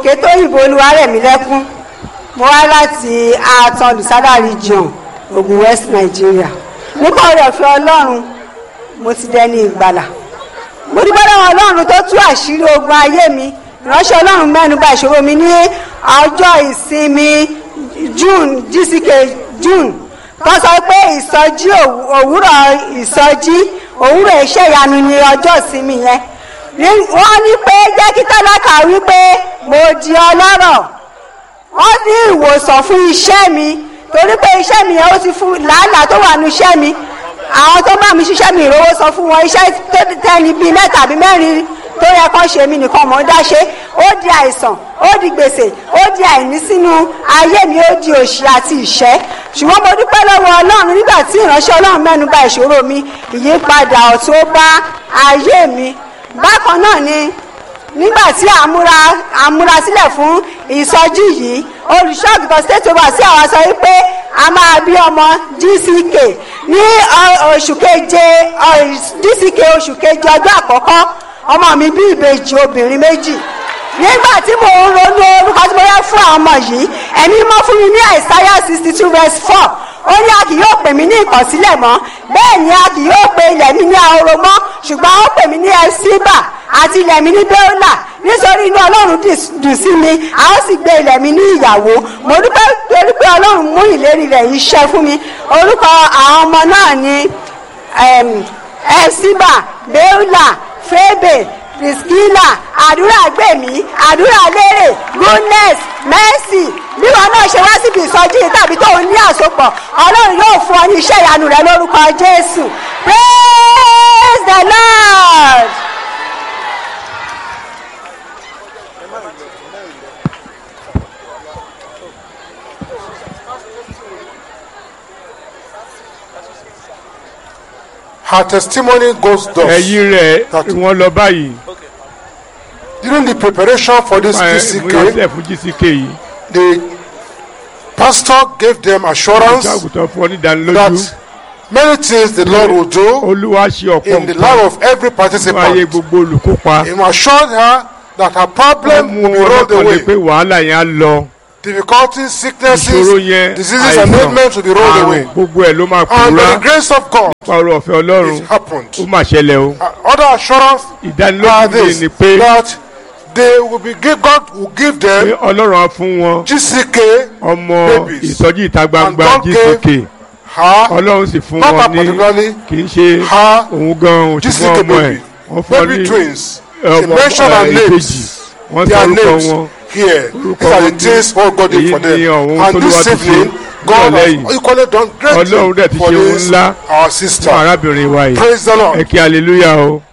kétóyìnbó olúwarẹ̀mílẹ́kún mo wá láti àtàn lùsádà region ogun west nigeria nípa orí ọ̀fẹ́ ọlọ́run mo ti dẹni ìgbàlà mo dúpẹ́ lọ́wọ́ ọlọ́run tó tú àṣírí ogun ayé mi ìránṣẹ́ ọlọ́run mẹ́nu bà ìṣòro mi ní ọjọ́ ìsinmi june gck june tó sọ pé ìsọjí òwú- òwúrọ̀ ìsọjí òwúrọ̀ iṣẹ́ ìyanu ni ọjọ́ ìsinmi yẹn Ní- wọ́n ní pé jẹ́ kí tálákà wí pé mo di ọlọ́rọ̀ wọ́n ní ìwòsàn fún iṣẹ́ mi torí pé iṣẹ́ mi yẹn ó ti fún làálàá tó wà nù iṣẹ́ mi àwọn tó bá mi ṣiṣẹ́ mi ìrówó sọ fún wọn iṣẹ́ tó tẹ́ni bíi mẹ́ta àbí mẹ́rin tó yẹ kán ṣe mí nìkan mọ̀ ń dá ṣe ó di àìsàn ó di gbèsè ó di àìní sínú ayé mi ó di òṣì àti ìṣẹ́ ṣùgbọ́n mo dúpẹ́ lọ́wọ́ ọlọ́run nígbà tí ìránṣẹ́ ọlọ́run mẹ́nu bà ìṣòro mi ìyípadà ọ̀tún ó bá ayé mi bákan náà ni nígbà tí àmúra àmúra sílẹ̀ fún ìsọjí yìí olùṣọ́àgùtàn state over sí àwọn sọ wípé a máa bí ọmọ gck ní ọ- oṣù keje ọ, gck oṣù keje ọjọ́ àkọ́kọ́ ọmọ mi bí ìbejì obìnrin méjì nígbà tí mo ń ronú orúkọ tí mo yẹ fún àwọn ọmọ yìí ẹ̀mí mọ́ fún mi ní àìsáyà sixty two verse four ó ní a kì yóò pè mí ní ìkọ̀sílẹ̀ mọ́ bẹ́ẹ̀ ni a kì yóò pe ilẹ̀ mi ní ahoro mọ́ ṣùgbọ́n ó pè mí ní ẹsíbà àti ilẹ̀ mi ní bẹ́ọ́là nítorí inú ọlọ́run dì- dùn sí mi a ó sì gbé ilẹ̀ mi ní ìyàwó mo dúpẹ́ torí pé ọlọ́run mú ìlérí rẹ̀ yìí ṣẹ fún mi orúkọ àwọn ọmọ náà ni em, ẹsíbà bẹ́ọ́là fébè priskila àdúrà gbèmí àdúrà lérè goodness mercy bí wọn náà ṣe wá síbi ìsọjí yìí tàbí tó ń ní àsopọ̀ ọlọ́run yóò fún ọ ní iṣẹ́ ìyanu rẹ lórúkọ jésù praise the lord. Her testimony goes thus. ẹ̀yìn rẹ̀ wọ́n lọ báyìí During the preparation for this ìmúrasílẹ̀ GCK, fún gck yìí the pastor gave them assurance ìṣàgùtàn fún ọ ní ìdánilójú that many things the Lord will do olúwa ṣe ọ̀pọ̀ in the nǹkan life of every fún ayé participant. gbogbo olùkópa He assured her that her ó problem mú will be rolled ọlọ́kàn lé pé away. wàhálà yẹn á lọ Difficulties, ìṣòro sicknesses, yẹn diseases, and àìsàn ailments will be rolled àrùn away. gbogbo ẹ̀ ló máa And by pòórá the grace of God, nípa ọrọ̀ ọ̀fẹ́ ọlọ́run it happened. ó mà ṣẹlẹ̀ o Uh, Other assurance are ìdánilójú mi this ni pé that they will be give, God will give pé them ọlọ́run á fún wọn GCK ọmọ babies. ìsọjí ìta gbangba And God gck her ọlọ́run sì fún not her wọn ní particularly kì í ṣe her òun gan òun ṣùgbọ́n GCK ọmọ ẹ̀ baby wọ́n fún ọ baby ní twins she ọmọ mentioned her ẹ̀ names ìbejì wọ́n sọ their orúkọ names wọn here Orúkọ these are wọn the ní- things what God did èyí for ni them ọ̀hún and t'Olúwa this ti ṣe evening God nírọ̀lẹ́ has yìí. equally done great Ọlọ́run dẹ̀ ti for ṣe ohun this ńlá our fún sister arábìnrin wa yìí praise the ẹ Lord kí hallelujah o.